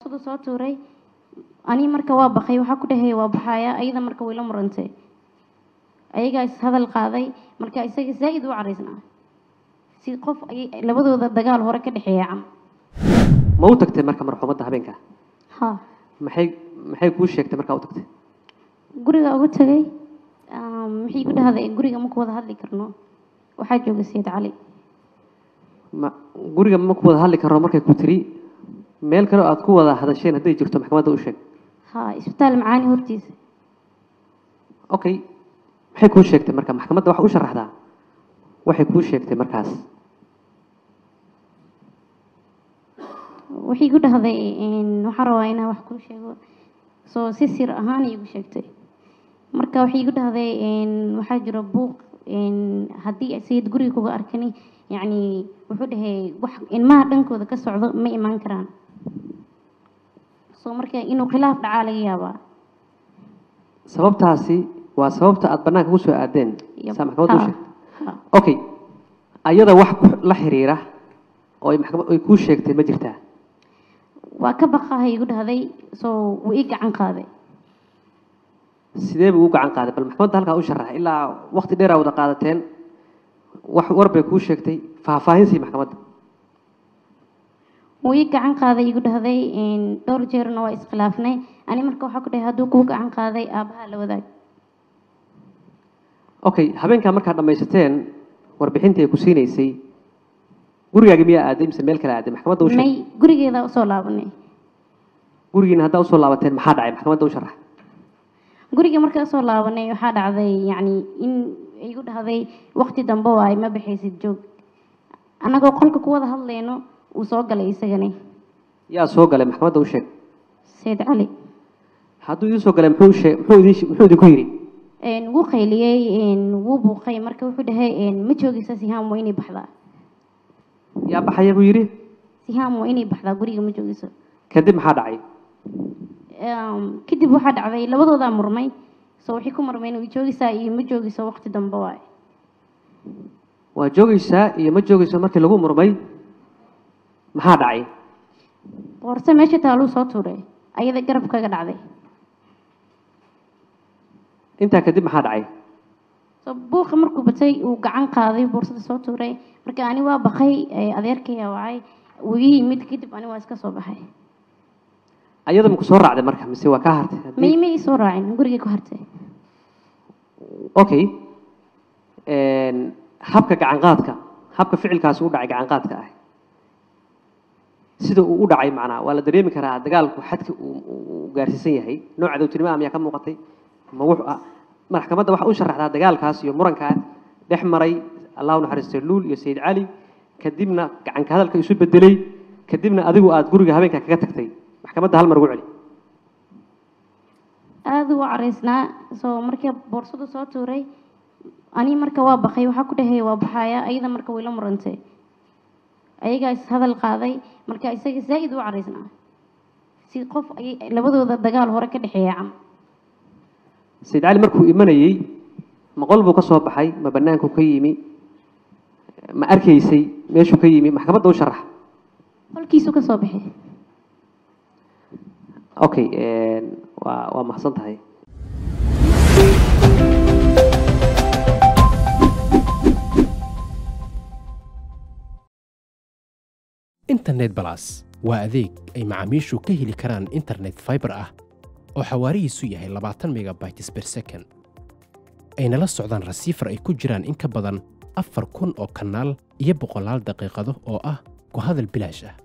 boorsadu soo tuuray ani marka waa baqay waxaa ku dhahaya waa baxaya ayada marka way la murantay ayagaa is hadal qaaday marka isaga zaa'id u caraysnaa si qof ay labadooda dagaal hore ka dhexeeya cam ma u tagtay marka marxuumadda habeenka ha maxay maxay kuu sheegtay markaa u tagtay guriga ugu tagay maxay igu dhahday guriga ma ku wada hadli karno waxaa jooga sayid cali ma guriga ma ku wada hadli karno markay ku tiri meel kale oo aad ku wada hadasheen hadday jirto maxkamadda u sheeg ha isbitaal macaani hortiisa okay maxay kuu sheegtay marka maxkamadda waxa u sharaxdaa waxay kuu sheegtay markaas waxay igu dhahday waxaan rabaa inaan wax kuu sheego soo si sir ahaan igu sheegtay marka waxay igu dhahday waxaa jira buuq haddii sayid guriga kuga arkani yacni wuxuu dhahay wax ilmaha dhankooda ka socdo ma imaan karaan soo marka inuu khilaaf dhacaa laga yaabaa sababtaasi waa sababta aad bannaanka ku soo aadeen Yep. saa maxkamadda u Ha, sheegtay ha. okay ayada wax ku- la xiriira oo ay maxkamad ay kuu sheegtay ma jirtaa waa ka baqahay igu dhahday soo wuu ii gacan qaaday sidee buu u gacan qaaday bal maxkamadda halkaa u sharax ilaa waqti dheeraa wada qaadateen wax war bay kuu sheegtay faahfaahin sii maxkamadda wuu ii gacan qaaday igu dhahday dhowr jeerna waa iskhilaafnay ani marka waxaa ku dhahay hadduu kuu gacan qaaday aabbaha la wadaag okay habeenkaa markaad dhammaysateen warbixintii ay ku siinaysay gurigaagi miyaa aaday mise meel kale aaday maxkamadda u sheeg may gurigeeda usoo laabanay gurigiina haddaa usoo laabateen maxaa dhacay maxkamadda u sharax guriga marka usoo laabanay waxaa dhacday yacni in igu dhahday waqti dambe waaye ma baxaysid joog annagoo qolka ku wada hadlayno uu soo galay isagani yaa soo galay maxkamadda u sheeg sayid cali hadduu idiin soo galay muxuu sheeg muxuu idin muxuu idinku yidhi Een, wuu qayliyey een, wuu buuqay marka wuxuu dhahay een, ma joogaysa sihaam waa inay baxdaa yaa baxaya buu yidhi sihaam waa inay baxdaa guriga ma joogayso kadib maxaa dhacay Een, kadib waxaa dhacday labadoodaa murmay so waxay ku murmeen way joogaysaa iyo ma joogayso waqti dambe waaye waa joogaysaa iyo ma joogayso markii lagu murmay maxaa dhacay boorse meesha taaluu soo tuuray ayada garab kaga dhacday intaa kadib maxaa dhacay so buuqa markuu batay uu gacan qaaday boorsada soo tuuray marka ani waa baqay ee, adeerkaya wacay wuu ii yimid kadib ani waa iska soo baxay ayada maku soo raacday marka mise waa kaa hartay Haddii- may may ii soo raacin gurigay ku hartay okay Een, habka gacan qaadka habka ficilkaasi u dhacay gacan qaadka ah sida uu u dhacay macnaa waa la dareemi karaa dagaalku xadka uu uu- uu gaarsiisan yahay nooc cadowtinimo miyaa ka muuqatay ma wuxuu ah maxkamadda waxa u sharaxdaa dagaalkaas iyo murankaa dhex maray allahu naxariistay luul iyo sayid cali kadibna gacanka hadalka isu bedelay kadibna adigu aad guriga habeenka kaga tagtay maxkamadda hal mar ugu celi aada u caraysnaa soo markii boorsadu soo tuuray ani marka waa baqay waxaa ku dhahaya waa baxaya ayada marka way la murantay ayagaa is hadal qaaday marka isaga zaa'id u caraysnaa si qof ay labadooda dagaal hore ka dhexeeya cam sayid cali markuu imanayey ma qol buu ka soo baxay ma banaanku ka yimi ma arkaysay meeshuu ka yimi maxkamadda u sharax qolkiisu ka soo baxay okay een, waa waa mahadsan tahay internet balas waa adeeg ay macaamiishu ka heli karaan internet fiber ah oo xawaarihiisu yahay 20 megabytes per second ayna la socdaan rasiifar ay ku jiraan in ka badan afar kun oo kanaal iyo boqolaal daqiiqado oo ah ku hadal bilaash ah